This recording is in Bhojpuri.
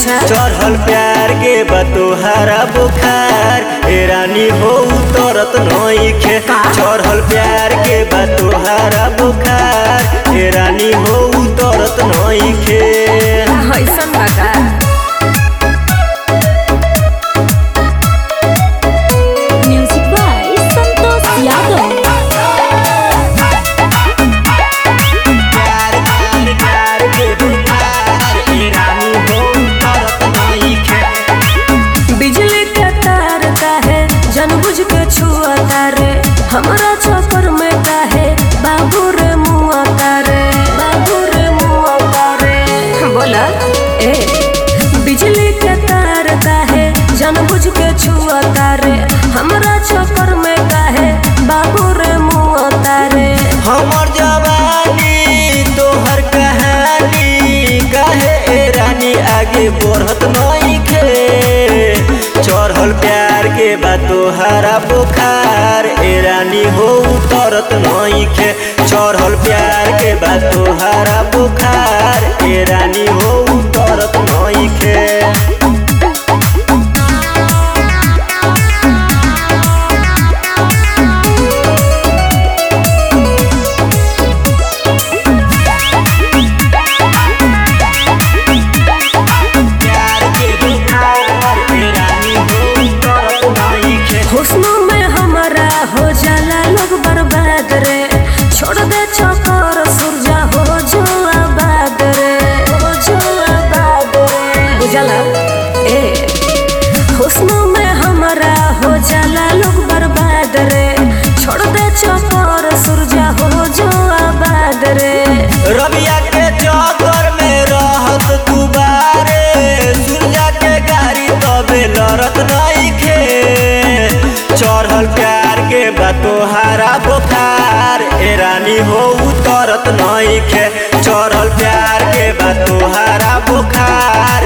अच्छा चढ़ल प्यार के बतोहारा बुखार ए रानी हो उतरत नइखे चढ़ल प्यार के बतोहारा बुखार ए रानी हो उतरत नइखे ऐसन बता Music by Santos Yadav. प्यार प्यार प्यार के बुखार ए रानी हो उतरत नइखे बिजली के तार काहे जानबूझ के छुआता रे हमरा छपर में काहे बाबू रे मुआता रे बाबू रे मुआता रे बोला ए बिजली के तार काहे जानबूझ के छुआता रे हमरा छपर में काहे बाबू रे मुआता रे हमर जवानी तोहर कहानी काहे ए रानी आगे बढ़त नइखे चढ़ल प्यार के बा तोहारा बुखार ए रानी हो उतरत नइखे चढ़ल प्यार के बा तोहारा बुखार ए रानी हो उतरत नइखे प्यार के बुखार ए रानी हो उतरत नइखे हुस्न में हमारा हो जाला लोग बर्बाद रे छोड़ दे चौकर सुरजा हो जो आबाद रे हो जो आबाद रे बुझला ए हुस्न में हमारा हो जाला लोग बर्बाद रे छोड़ दे चौकर सुरजा हो जो आबाद रे रबिया के चौकर में रहत तू बारे सुरजा के गाड़ी तबे लड़त नइखे चढ़ल प्यार के बा तोहारा बुखार ए रानी हो उतरत नइखे चढ़ल प्यार के बा तोहारा बुखार